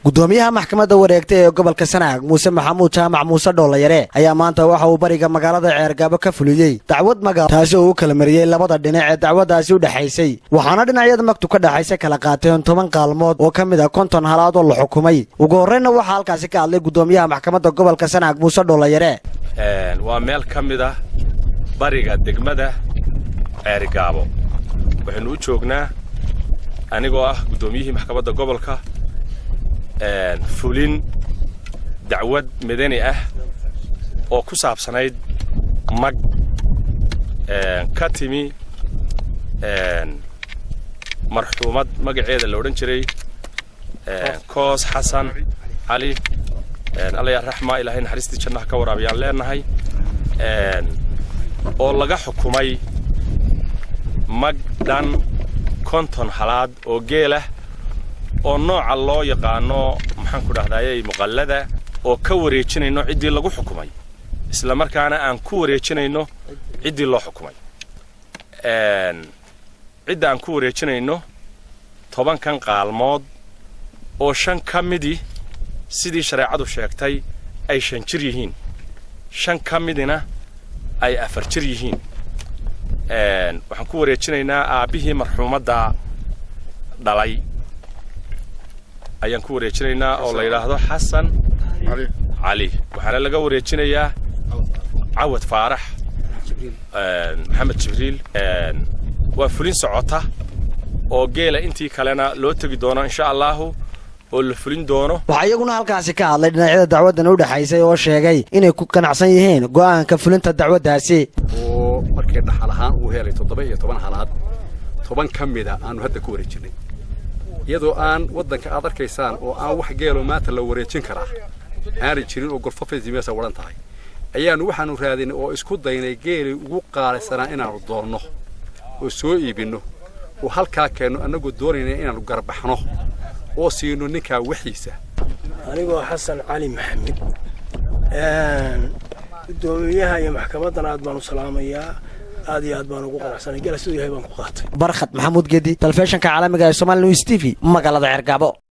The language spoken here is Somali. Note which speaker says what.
Speaker 1: gudoomiyaha maxkamadda wareegta ee gobolka sanaag muuse maxamuud jaamac muuse dhoolayare ayaa maanta waxa uu bariga magaalada ceergaabo ka fuliyey dacwad maga taasi oo u kala mariyey labada dhinac ee dacwaddaasi u dhexaysay waxaana dhinacyada magtu ka dhexaysa kala qaateen toban kaalmood oo ka mid a konton halaad oo la xukumay ugu horreynna waxaa halkaasi ka hadlay gudoomiyaha maxkamadda gobolka sanaag muuse dhoolayare
Speaker 2: waa meel ka mid ah bariga degmada ceerigaabo waxaynu u joognaa anigoo ah guddoomiyihii maxkamadda gobolka fulin dacwad madani ah oo ku saabsanayd mag ka timi marxuumad magaceeda la odhan jiray koos xasan cali allaya raxma ilaahay naxariistii jannaha ka waraabiyaan leenahay oo laga xukumay mag dhan konton halaad oo geelah oo nooca loo yaqaano maxaanku dhahdaayey muqallada oo ka wareejinayno ciddii lagu xukumay isla markaana aan ku wareejinayno ciddii loo xukumay cidda aan ku wareejinayno tobankan qaalmood oo shan ka midii sidii shareecadu sheegtay ay shan jir yihiin shan ka midina ay afar jir yihiin waxaan ku wareejinaynaa aabbihii marxuumadda dhalay ayaan ku wareejinaynaa oo la yidhaahdo xasan cali waxaana laga wareejinayaa cawad faarax maxamed jibriil waa fulin socota oo geela intii kalena loo tegi doono insha allaahu oo la fulin doono
Speaker 1: waxaa iyaguna halkaasi ka hadlay dhinacyada dacwaddan u dhexaysay oo sheegay inay ku ganacsan yihiin go'aanka fulinta dacwaddaasi
Speaker 3: oo markii dhaxal ahaan uu helay toddoba iyo toban halaad toban ka mida aanu hadda ku wareejinnay iyadoo aan waddanka aad arkaysaan oo aan wax geeloo maanta la wareejin karaa aanay jirin oo golfafaysi meesa wadhan tahay ayaannu waxaannu raadinay oo isku daynay geelay ugu qaalisanaa inaannu doonno oo soo iibinno oo halkaa keenno annagoo doonayna inaannu garbaxno oo siino ninkaa waxiisa
Speaker 4: anigoo xasan cali maxamed gudoomiyaha iyo maxkamaddan aad baan u salaamayaa aad iyo aad baan ugu qanacsanay gala siduu yahay baan ku qaatay
Speaker 1: barkhad maxamuud gedi telefishinka caalamiga ee somali news t v magaalada ceergaabo